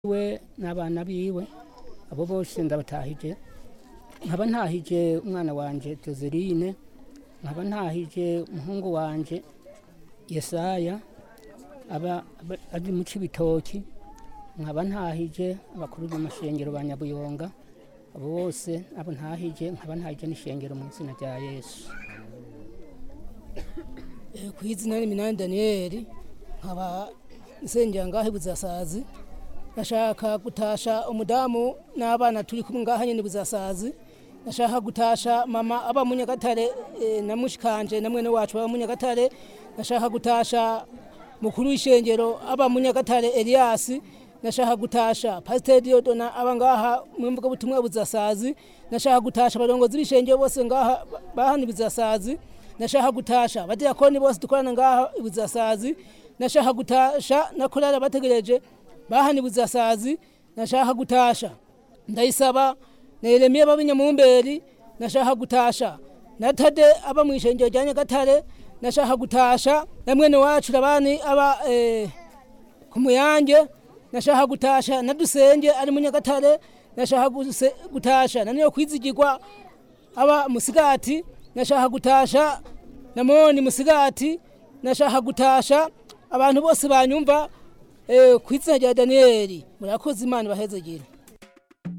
we n'abana biwe abo bose ndabatahije nkaba ntahije umwana wanje Joseline nkaba ntahije umuhungu wanje Yesaya aba aba- ari mu Cibitoki nkaba ntahije abakuru b'amashengero ba Nyabuyonga abo bose abo ntahije nkaba ntahije n'ishengero mu izina rya Yesu Eh, ku izina ni Minani Daniel nkaba nsengera ngaho i Buzasazi ndashaka gutasha umudamu n'abana turi kumwe ngaha nyene i Buzasazi ndashaka gutasha mama aba mu Nyagatare eh, na mushikanje na mwene wacu aba mu Nyagatare ndashaka gutasha mukuru w'ishengero aba mu Nyagatare Elias ndashaka gutasha Pastor Diodona aba ngaha mu mvuga butumwa Buzasazi ndashaka gutasha abarongozi b'ishengero bose ngaha bahani Buzasazi nashaka gutasha abadiyakoni bose dukorana ngaha ibuzasazi nashaka gutasha nakorara bategereje bahana ibuzasazi nashaka gutasha ndayisaba na Yeremiya b'abinyamumberi nashaka gutasha na Tade aba mu ishengero rya Nyagatare nashaka gutasha na mwene wacu rabani aba eh, ku muyange nashaka gutasha na dusenge ari mu Nyagatare nashaka guse- gutasha na niyo kwizigirwa aba musigati nashaka gutasha namoni musigati nashaka gutasha abantu bose banyumva eh, ku izina rya daniyeli murakoze imana ibahezegere